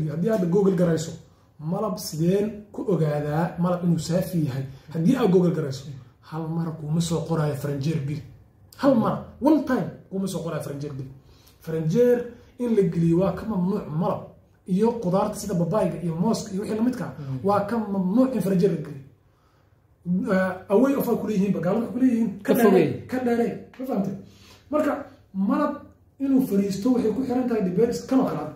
weydiiyo haddii hadda google garayso malab sideen ku ogaadaa malab inuu saafi yahay haddii aad google garayso hal mara kuuma soo qoraayo faranjeer bil hal mara one time kuuma soo qoraayo faranjeer bil faranjeer in la geliyo waa ka mamnuuc malab iyo qudaarta sida babayga iyo mooska iyo wixii lamidka waa ka mamnuuc in faranjeer la geliyo away of kuleeyihiin bagaalada kuleeyihiin Ka fogey. ka dheerey ma fahamtay marka malab inuu fariisto waxay ku xiran tahay diberis kanoo kalaad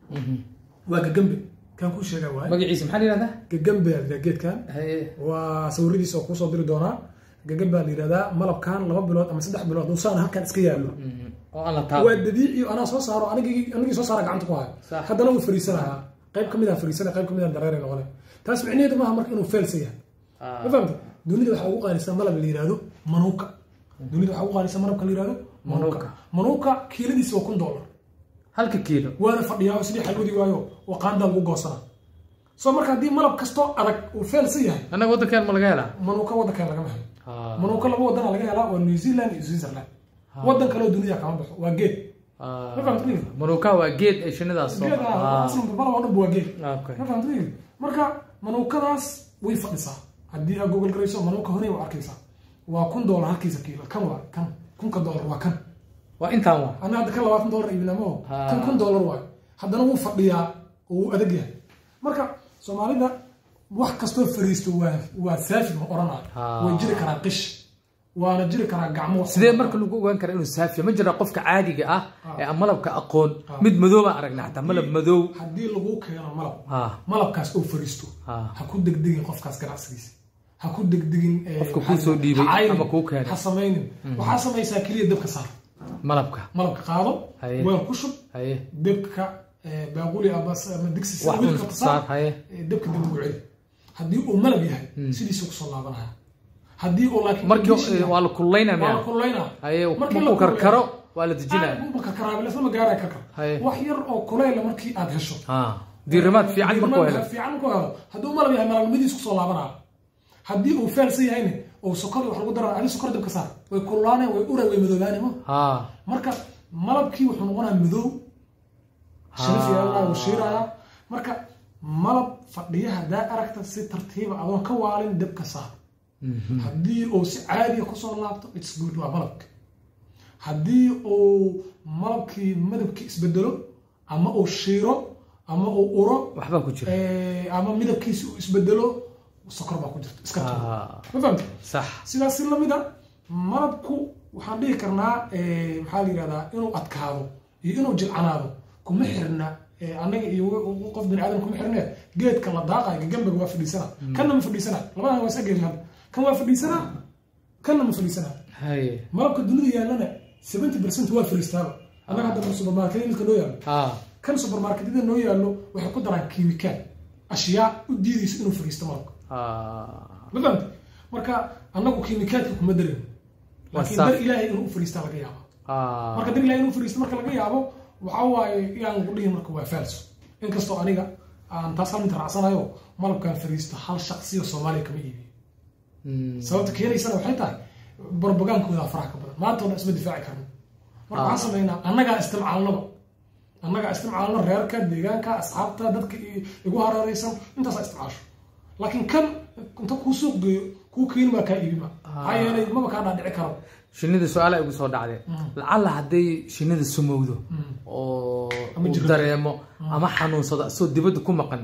waa gagambe kan kuu sheegaa waay magaciisa maxaa la yihahdaa gagambe la geedkan haye waa sawiradiisa oo kuusoo diri doonaa gagambe la yidhahdaa malabkan laba bilood ama saddex bilood dulsaan halkan iska yaallo oo aan la waa taabo dabiici anaa soo saaro anigii anigii soo saara gacanta ku hayo Sax. haddana wuu fariisanayaa qayb ka mid ah fariisana qayb ka mid ah dareere noqonay taas micnaheedu maaha marka inuu feelsa yahay ma fahamta dunida waxaa ugu qaalisan malab la yihahdo manuuka dunida waxaa ugu qaalisan malabka la yihahdo manuuka Manuuka. manuuka kiiladiisa waa kun dollar halka kiilo waana fadhiyaa oo sidii xalwadi waayo oo qaandaa lagu goosana soo marka haddii malab kastoo adag uu feelsa yahay annaga waddankeen ma laga helaa manuuka waddankan lagama helo Ah. manuuka laba wadana laga helaa waa new zealand iyo switzerland waddan kaleo dunida kama baxo waa geed Ah. ma fahamtay manuuka waa geed ay shinidaas soo geed ah, aslanba malab oo dhan ba waa geed okay ma fahamtay marka manuukadaas way fadhisaa haddii aad google garayso manuuka hore waa arkaysaa waa kun dollar halkiisa kiilo kan waa kan kunka dollar waa kan waa intaan waa ana hadda kan labaatan dollar iibinamo Ha. kan kun dollar waayo haddana wuu fadhiyaa oo wuu adag yahay marka soomaalida wax kastoo fariisto waa waa saafi ma odhanaayo Ha. way jiri karaa qish waana jiri karaa gacmo sidee marka lagu ogaan karaa inuu saafiya ma jira qofka caadiga ah ee aan malabka aqoon mid madow baan aragnay xataa malab madow haddii lagu keeno malab ha malabkaas oo fariisto Ha. ha ku degdegin qofkaas ganacsigiisa ha ku degdegin eh, Qofka kuu maxaa soo la- dhiibay ha caynin, ama kuu keenay. ha samaynin waxaa samaysaa keliya dabka saar malabka malabka qaado Haye. weel ku shub haye dabka eh, baaquli ama s- ama digsi sida wax wiilka un ka saar haye eh, dabka dib ugu celi haddii uu malab yahay sidiisa kusoo laabanaya haddii uu laakiin markii condition yahay, waa la kululayna waa la miya kululayna haye Markii la markuu karkaro kululeeyo- waa la dejinaya karkaraabilasma gaara karkar Haye. wax yar oo kulayla markii aad hesho ha diirimaad fiican markuu helo fiican markuu helo hadduu malab yahay malabnimadiis kusoo laabanaya haddii uu feelsan yahayna oo sokor wax lagu daraa adi sokor dabka saar way kululaaneen way ura way madoobaaneen ma ha marka malabkii wuxuu noqonaya madow sharaf yeelanaya wuu shiiraya marka malab fadhiya haddaa aragta si tartiiba adoon ka waalin dabka saar haddii uu si caadiya kusoo laabto its good waa malabka haddii uu malabkii madabkii isbedelo ama uu shiiro ama uu uro waxbaa ku jira eh, ama midabkiisi uu isbedelo sokor baa ku jirta iska tuur Ah. ma fahamta sax sidaas si lamid a malabku waxaan dhihi karnaa eh, maxaa la yihahdaa inuu adkaado iyo inuu jilcanaado kuma xirna eh, annaga iyo w- qof bani aadam kuma xirne geedka la daaqayo gagambaga waa fadhiisana kanna ma fadhiisana labadan waa isa geeri hadda kan waa fadhiisana kanna ma fadhiisana haye malabka dunida yaallana seventy percent waa fadhiistaaba annaga hadda supermarket midka noo yaallo ha kan supermarketyada noo yaallo waxay ku daraan kiimikaal ashyaa u diidaysa inuu fadhiisto malabka ha ma fahamta marka annagu kiimikaadka kuma darin laakiin saaf. dar ilaahay inuu u fadhiistaa laga yaabo ha marka dar ilaahay inuu fadhiisto marka laga yaabo waxaa waaye yaan lagu dhihin marka waa falso inkastoo aniga aan taas hal mid raacsanayo malabkaan fadhiisto hal shaqsiyo soomaaliya kama iibiyo Mm. sababta keenaysana waxay tahay barbagaankooda faraha ka badan maanta ona isma difaaci karno marka waxaan sameynaa annagaa istimcaalnaba annagaa istimcaalno reerka deegaanka asxaabta dadka i- igu hareeraysan intaasaa istimcaasho laakiin kan inta kuu suuq geeyo kuu keeni baa kaa iibima maxaa yeelay maba kaa dhaadhici karo shinida su-aala igu soo dhacdee lacalla hadday shinida sumowdo oo Ama uu jirro. dareemo ama xanuunsado asoo dibadda ku maqan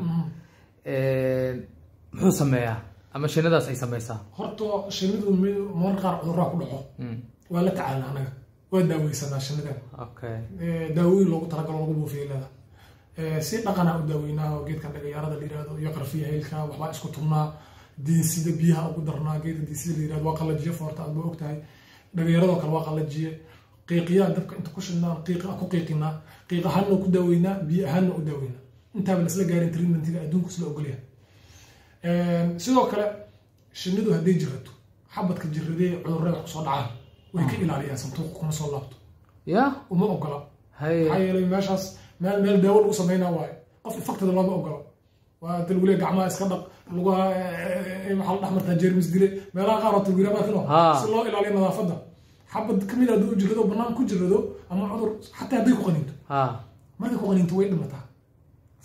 muxuu sameeyaa ama shinidaas ay samaysaa horta shinidu mi- mararka qaar cudurraa ku dhaco waa la tacaalna annaga waa daaweysanaa shinida okay Eh, daawooyin loogu talagalo lagu buufiyo leeda Eh, si dhaqanaa u daaweynaa oo geedkan dhagayaarada la yihahdo iyo qarfiya haylka waxbaa isku tubnaa diinsida biyaha ugu darnaa geedka diinsida la yihahdo waa qalajiye foorta aad ba ogtahay dhagayaaradoo kale waa qalajiye qiiqiyaa dabka inta ku shidnaa qiiqa ku qiiqinaa qiiq ahaanna ku daaweynaa biyo ahaanna u daaweynaa intaaba lasla gaarin treatmentiga adduunku isla ogolyahay sidoo kale shinidu hadday jirato xabadka jiradee cudurrada wax kusoo dhacaan way ka ilaaliyaan santuuqa kuma soo laabto ya uma ogola haye maxaa yeelay meeshaas meel meel daawo lagu sameynaa waayo qof infectada looma ogolo waa talwile gacmaha iska dhaq lugaha eh, waxaa la dhex martaa jeermis dile meelaha qaar oo talwile maakino Ha. si loo ilaaliyo nadaafadda xabad kamid hadduu jirado bannaan ku jirado ama cudur xataa hadday ku qaniinto ha markay ku qaniinto way dhimataa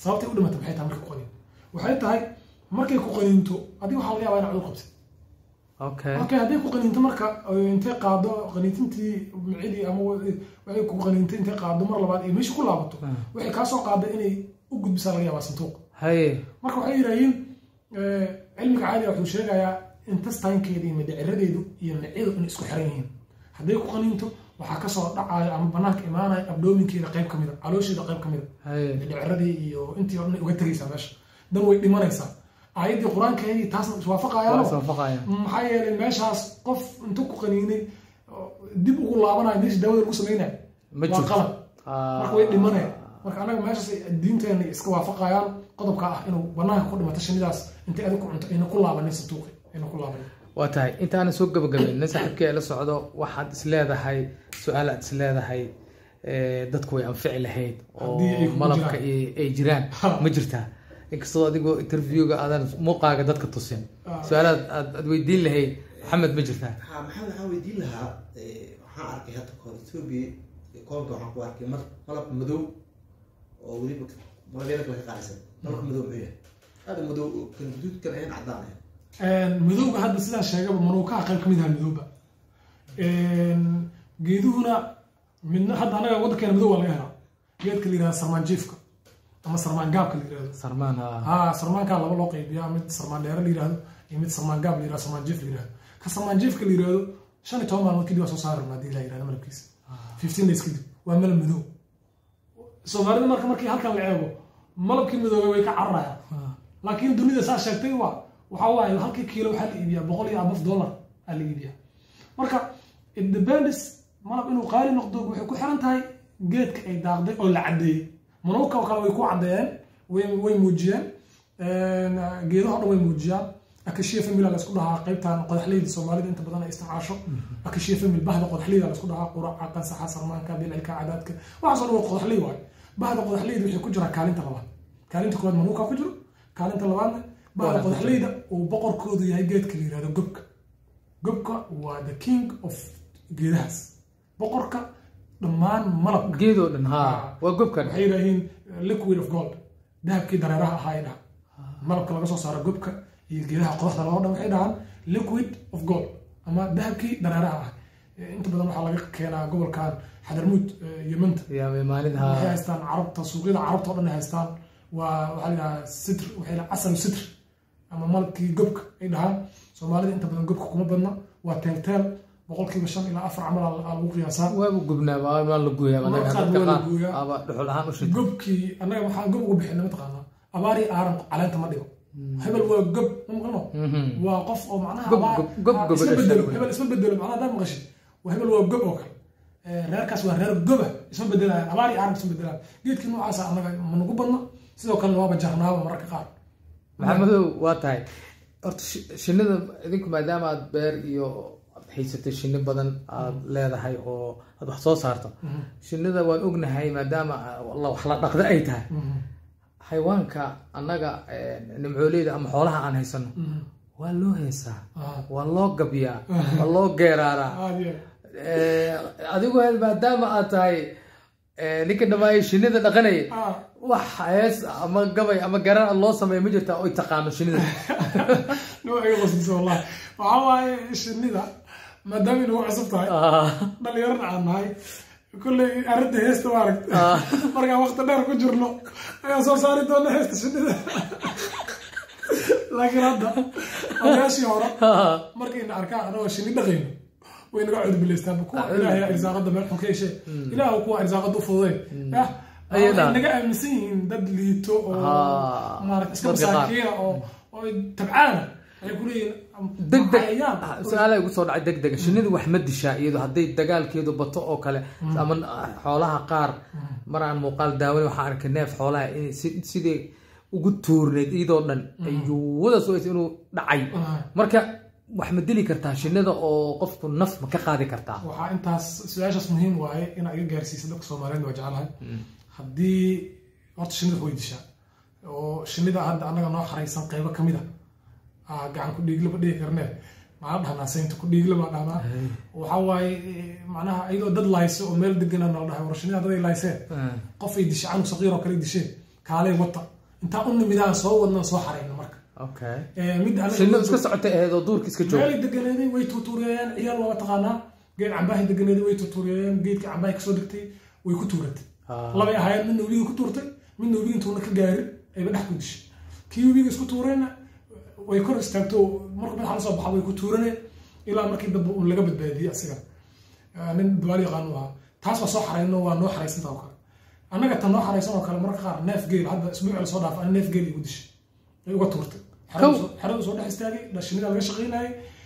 sababtay u dhimatay maxay tahay markay ku qaniinto waxay tahay markay ku qaniinto adiga waxaa laga yaabaa inaad cudur qabtid okay okay hadday ku qaniinto marka intay qaado qaniintintii micidii ama waxay ku qaniintay intay qaado mar labaad ay meesha ku laabato waxay kaa soo qaada inay u gudbisaa laga yaabaa santuuq haye marka waxay yidhaahiin cilmiga caadiga wuxuu sheegayaa intestainkeeda iyo midhiciradeedu iyo micidu inay isku xiran yihiin hadday ku qaniinto waxaa kasoo dhacayo ama banaanka imaanaya abdoominkeeda qayb ka mida caloosheeda qayb ka mida haye midhiciradii iyo intii o dhan uga tegaysaa meesha dan way dhimanaysaa aayaddii qur-aankeedii taasna waa iswaafaqayaano iswaafaqaya maxaa yeelay meeshaas qof intuu ku qaniinay dib ugu laabanayo meesha daawada lagu samaynayo ma waa jirto qalad Ah. marka way dhimanaya marka anaga meeshaas diinteena iska waafaqayaan qodobka ah inuu banaanka ku dhimato shinidaas intay adig ku cunto ayna ku laabanin santuuqi ayna ku laabanin waa tahay intaana soo gabagabayna saaxiibkii ay la socdo waxaad isleedahay su-aal aad isleedahay eh, dadku way anfici lahayd oo Haddii ay kugu malabka jiraan. ay ay jiraan Ha. ma jirtaa inkastoo adigoo interviewga aadan muuqaaga dadka tusin Ah. su-aalaad aad aad weydiin lahayd maxamed ma jirtaa ha maxamed waxaan weydiin lahaa eh, waxaan arkay hadda kahor ethiopia koonka waxaan ku arkay mal- malab madow oo weliba malabyada kale ka qaalisan malabka madow muxuu yahay aada madow oo kan guduudkan ahayn caddaan ahayn madowga hadda sidaan sheegaba manuukaha qayb ka mid aha madowba geeduhuna midna hadda anaga waddankeena madow waa laga helaa geedka la yihahda sarmaanjiifka ama sarmaan gaabka la yihahdo sarmaan ha ha sarmaankaa laba loo qaybiyaa mid sarmaan dheere la yihahdo iyo mid sarmaan gaab la yihahdo sarmaan jiif la yihahdo ka sarmaan jiifka la yihahdo shan iyo toban maalmood kadib waa soo saari rabnaa hadii la yihahdo malabkiisa fifteen days kadib waa malab madow soomaalida marka markii halkan la eego malabkii madoobay way ka cararayaan laakiin dunida saa sheegtay waa waxa waaye halkii kiilo waxaa la iibiyaa boqol iyo abaf dollar aa la iibiyaa marka it depends malab inuu qaali noqdo waxay ku xiran tahay geedka ay daaqday oo la caddeeyey manuuka oo kale way ku caddeeyeen way way muujiyeen geedaha o dhan way muujiyaan akashiya famil la isku dhahaa qaybtan qodaxleyda soomaalida inta badan ay isticmaasho akashiya famil bahda qodaxleyda la isku dhahaa quraca qansaxa sarmaanka bilcilka cadaadka waxaasoo dhan waa qodaxley waaye bahda qodaxleyda waxay ku jiraa kaalinta labaad kaalinta koowaad manuuka ku jiro kaalinta labaadna bahda qodaxleyda uu boqorkoodu yahay geedka la yihahdo gobka gobka waa the king of geedahaas boqorka dhammaan malabka geedoo dhan ha waa gobkan waxay yidhaahiin liquid of gold dahabkii dareeraha ahaa ay dhahan malabka laga soo saaro gobka iyo geedaha qodaxda loo dhan waxay dhahaan liquid of gold ama dahabkii dareeraha ah inta badan waxaa laga keenaa gobolkan xadarmuud yemanta yaa maalin waxay ha haystaan carabta suuqyada carabta oo dhan ay haystaan waa waxaa la yidhahaa sitr waxay dhahaan asal sitr ama malabkii gobka ay dhahaan soomaalida inta badan gobka kuma badna waa teelteel boqolkiiba shan ilaa afar camal aa lagu qiyaasaa waabu gubnaa waa waa la gooyaa anaga Qaar dadka waa la qaar gooyaa. aba dhuxul ahaan u shita gobkii annaga waxaan gob ugu bixina mataqaanaa abaari aaran caleenta ma dhigo hebel waa gob ma maqano waa qof oo macnaha Gob- abaar- gob- gob- ah, gob- isma dhashay bedelo wey. hebel isma bedelo macnaha haddaad maqashid waa hebel waa gob oo kale Eh, reerkaas waa reer goba isma bedelayaan abaari aaran isma bedelayaan geedkii noocaasa annaga ma nagu badna sidoo kalena waaba jarnaaba mararka qaar maxamedow waa tahay horta shi- shinnida idinku maadaama aad beer iyo aad haysatay shinni badan aad leedahay oo aad wax soo saarto shinnida waan ognahay maadaama la- wax la dhaqda ay tahay Mhm. xayawaanka annaga eh, nimcooleyda ama xoolaha aan haysano Mhm. waa loo heesaa Ah, waa loo gabyaa waa loo geeraaraa aad iyo Eh, adigu maadaama aad tahay eh, ninka dhamaaye shinnida dhaqanaya ah wax hees ama gabay ama garan loo sameeya ma jirta oy taqaano shinnida noo iga qosliso wallahi waxaa waaye shinnida maadaama inagu cusub tahay Ah, dhalinyarana aan nahay kolley arrinta heesta waa aragta markaan waqti dheer ku jirno ayaan soo saari doona heesta shinnida laakiin hadda odayaashii hore markayna arkaan anagoo shinni dhaqayno way naga cudbilaystaan kuwa ilaahay irsaaqada meel xun ka heshee ilaah kuwa irsaaqada u fududay yah Ayay waxay dhahan. naga aaminsan yihiin dad liito oo Ah, maarata iska dadka qaar. masaakiina oo oo tabcaana ay ku leeyihiin degdeg cayayaan. su-aala igu soo dhacay degdega shinnidu wax ma dishaa iyado hadday dagaalkeedu bato oo kale ama xoolaha qaar mar aan muuqaal daawan waxaan arkay neef xoolaha in si- sidii ugu tuurneyd iyadoo dhan ayuu wada sugaysa inuu dhacay Ah. marka wax ma dili kartaa shinnida oo qofku naf ma ka qaadi kartaa waxaa intaas su-aashaas muhiim waaye inaa iga gaarsiisa dadka soomaaliyeed waa jeclahay haddii horta shinnida way dishaa oo shinnida hadda annaga noo xaraysan qaybo ka mid a ah, gacan ku dhiiglaba dhigi karnee maxaa dhahnaa saynta ku dhiigla baa dhahnaa waxaa waaye eh, macnaha iyadoo dad layso oo meel degana nala dhahay war shinnida daday layseen Ah. qof ay dishay canug saqiir oo kale ay disheen kaalay wata intaan u nimidaan soo wadnaan soo xarayno marka okay Eh, mid anaga- shinnidu iska socotay ahayd oo duurka iska joogay meelay deganeeday way tuutuuriyeen ciyaal waa taqaanaa geed cambahay deganeeday way tuutuuriyeen geedka cambahay kasoo degtay way ku tuuratay Ah. labay ahaayeen midna webiga ku tuurtay midna webiga intuuna ka gaarin ayba dhex ku dishay kii webiga isku tuureenna way kor istaagto markuu madaxa lasoo baxa way ku tuuraneen ilaa markii dambe uun laga badbaadiyey asiga Ah, nin duwaal yaqaan u ahaa taas waa soo xarayno waa noo xaraysanta oo kale annaga tan noo xaraysan oo kale mararka qaar neef geel hadda isbuuci lasoo dhaaf ana neef geel igu dishay ay uga tuurtay Kow. xeradu soo dhex istaagay dhashinida laga shaqaynayay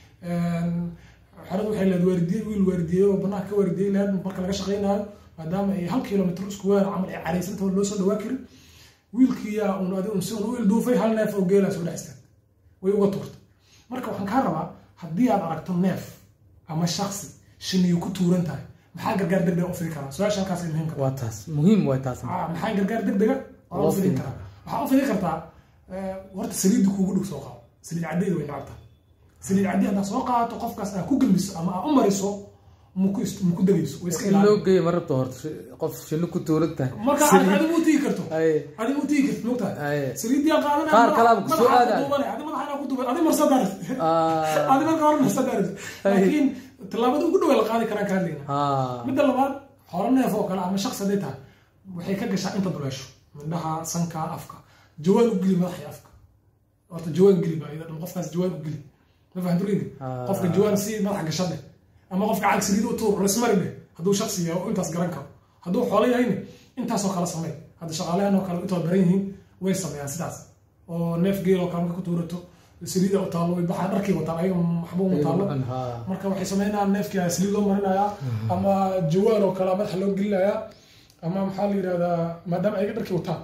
xeradu waxay leed waardiye wiil waardiyeey oo banaanka ka waardiyey leed marka laga shaqaynayo maadaama ay hal kilomitr isku weer camal ay caraysanta loo soo dhawaa karin wiilkiyaa un adi un si un u ilduufay hal neef oo geelaa soo dhex istaagay way uga tuurtay marka waxaan kaa rabaa haddii aad aragto neef ama shaksi shiniyu ku tuuran tahay maxaa gargaar degdega u fidi karaa su-aasha halkaas ay muhiimka waa taas muhiim waa taas Ah, maxaa gargaar degdega waa Loo u fidin fidin karaa waxaa u fidin kartaa eh, horta saliidda kuugu dhug soo qaado saliid caddeeda way nacabta saliid caddi haddaa soo qaadato qofkaas aa ku gelmiso ama aa u mariso muku is- muku degayso way iska in loo ilaali geeyo ma rabto horta shi- qof shinni ku tuuran tahay marka Saliid- adigu u tigi karto Ay. adigu u tigi karto mogtahay Ay. saliiddii qaadanaya Qaar madaxa- kalaaba ku soo madaxa aadaya. duubane, adi madaxa inaa ku duuban adi marsadaaris Ah, adi marka hore marsadaaris laakiin tallaabada ugu dhow ee la qaadi karaan ka hadlayna ah, midda labaad xoolo neef oo kale ama shaqsi hadday tahay waxay ka gashaa inta duleesho mindhaha sanka afka jawaan u geli madaxa iyo afka horta jawaan geli baa iyada dhan qofkaas jawaan u geli ma fahamtuleydi Ah. qofka jawaan si madaxa gasha dheh ama qofka cag saliid u tuur rasmari dheh hadduu shaqsi yahay oo intaas garan karo hadduu xoolo yahayna intaasoo kale samey hadda shaqaalahan oo kale intoo baran yihiin way sameeyaan sidaas oo neef geel oo kale marka ku tuurato saliida u taallo way baxaa dharkii wataan ayaga waxba uma taallo ha. marka waxay sameynayaan neefkii ayaa saliid loo marinayaa ama jawaan oo kale madaxa loo gelinayaa ama maxaa la yidhahdaa maadaama ayaga dharkii wataan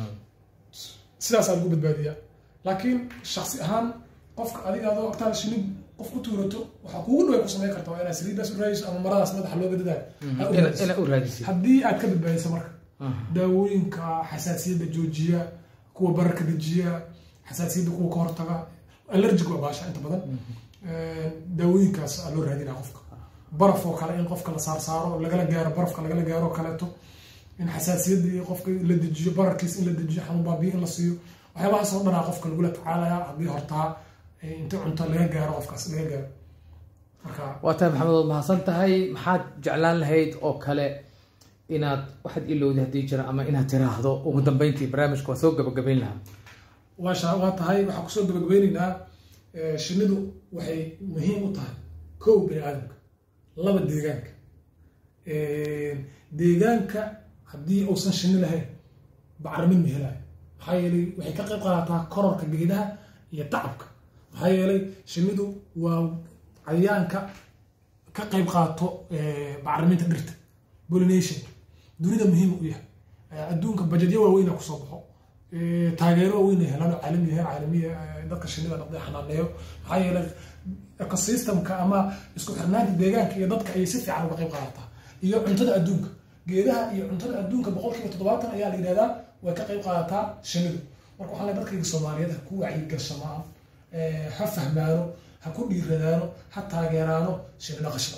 sidaasaa lagu badbaadiyaa laakiin shaksi ahaan qofka adiga adoo agtaada shinid qof ku tuurato waxaa kuugu dhaway ku samayn karta waa inaad saliiddaas u raadiso ama maradaas madaxa looga dadaayo ha u Ina- raadiso. ina u raadisay haddii aad ka badbaadiso marka daawooyinka xasaasiyadda joojiya kuwa bararka dejiya xasaasiyadda kuwa ka hortaga allergic waa baasha inta badan daawooyinkaas aa loo raadinaa qofka baraf oo kale in qofka la saarsaaro lagala gaaro barafka lagala gaaro oo kaleeto in xasaasiyadda iyo qofka la dejiyo bararkiis in la dejiyo xanuun baabiyo in la siiyo waxyaabahaas oo dhanaa qofka lagula tacaalaya haddii hortaa eh, inta cunto laga gaaro qofkaas laga gaaro marka waa tahay maxamed waad mahadsan tahay maxaad jeclaan lahayd oo kale inaad waxaad ilowday haddii jira ama inaad tiraahdo ugu dambeyntii barnaamijka waa soo gabagabayn lahaa waa sha- waa tahay waxaan kusoo gabagabeyneynaa eh, shinnidu waxay muhiim u tahay kow bini aadamka laba deegaanka deegaanka haddii uusan shinni lahayn bacrimin ma helayo maxaa yeelay waxay ka qayb qaadataa kororka geedaha iyo tacabka maxaa yeelay shinnidu waa cayayaanka ka qayb qaato eh, bacriminta dhirta pollination dunida muhiim u yahay Eh, adduunka bajedyo waaweyn aa kusoo baxo Eh, taageero waaweyn ay helaan oo caalami yahay caalamiya eh, dadka shinnida dhaqday xanaaneeyo maxaa yeelay ecosystemka ama isku xirnaanta deegaanka iyo dadka ayay si fiican uga qayb qaadataa iyo cuntada adduunka geedaha iyo cuntada adduunka boqolkiiba toddobaatan ayaa la yidhahdaa way ka qayb qaadataa shinnidu marka waxaa leeyahay dadkayga soomaaliyeed ha ku wacyigashamaan eh, ha fahmaano ha ku dhiiradaano ha taageeraano shinni dhaqashada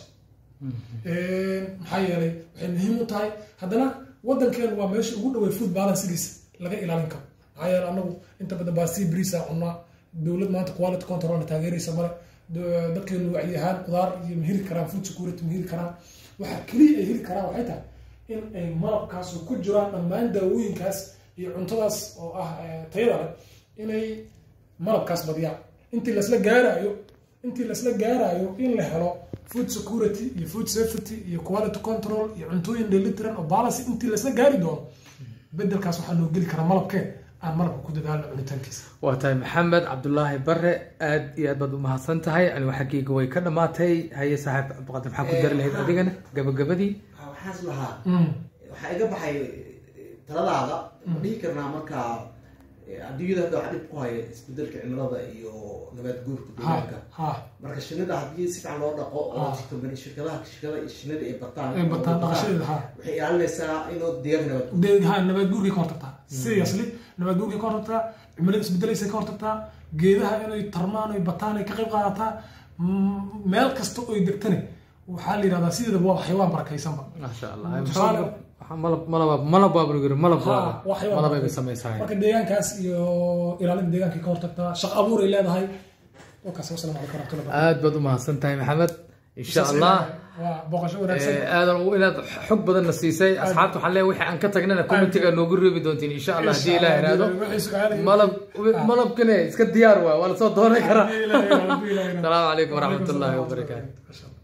maxaa yeelay waxay muhiim u tahay haddana waddankeenu waa meesha ugu dhawey food balancegiisa laga ilaalin karo maxaa yeelay anagu inta badan baastii briisa cunaa dowlad maanta quality control taageeraysa male Do- dadkeenu wacyi ahaan qudaar iyo ma heli karaan food security ma heli karaan waxa keliya ay heli karaan waxay tahay in ay malabkaas oo ku jiraan dhammaan daawooyinkaas iyo cuntadaas oo ah eh, tayada leh inay malabkaas badiyaan intii lasla gaarayo intii lasla gaarayo in la helo food security iyo food safety iyo quality control iyo cuntooyin dheelitiran oo balance intii lasla gaari doono bedelkaas waxaa noo geli karaa malabkeen aan malabka ku dadaalno cunitaankiisa waa tahay maxamed cabdulaahi bare aad iyo aad baad u mahadsan tahay anigu xaggeyga way ka dhammaatay haye saaxiib cabdiqaadir maxaa ku dari lahayd adigana gabagabadii waxaa waxaas lahaa Mm. waxaa iga baxay taladaada ma dhihi karnaa markaa eh, adduunyada hadda waxaa dhib ku haya isbedelka cimilada iyo nabaad guurka ha deegaanka ha marka shinnida haddii si fiican loo dhaqo oo Ah. company shirkadaha shirkada iyo shinnida ay bataan ay bataan dhaqashadeeda ha waxay ilaalinaysaa inuu deegaanka nabaad guur de- ha nabaad guurkay ka hortagtaa seriously nabaad guurkay ka hortagtaa cimilada isbedelaysa ka hortagtaa geedaha inay tarmaan ay bataan ay ka qayb qaadataa Mm, meel kasta oy degtani waxaa la yidhahdaa sideedaba waa xayawaan barakaysanba maasha allah tusaale waxaa malab malaba malab baa lagu yiri malab Ha, waa waxyaabo malab ay badan. samaysahay marka deegaankaas iyo ilaalinta deegaanka ka hortagtaa shaqo abuur ay leedahay wakaas wasalaamu calaykum waraxmatullahi wabarakatuh. aad baad u mahadsan tahay maxamed insha allah waa booqasho wanaagsan Eh, aadan u inaad xog badanna siisay asxaabta waxaan leeyahay wixii aan ka tagnana commentiga noogu reebi doontiin insha allah haddii ilaah iraahdo Wixii su'aalaha- malab malabkane iska diyaar waa waa lasoo dooran karaa Haddii Ilaahay iraahdo, haddii Ilaahay iraahdo. asalaamu calaykum Waalaikum waraxmatullaahi salaam wabarakaatu wabarakatuh.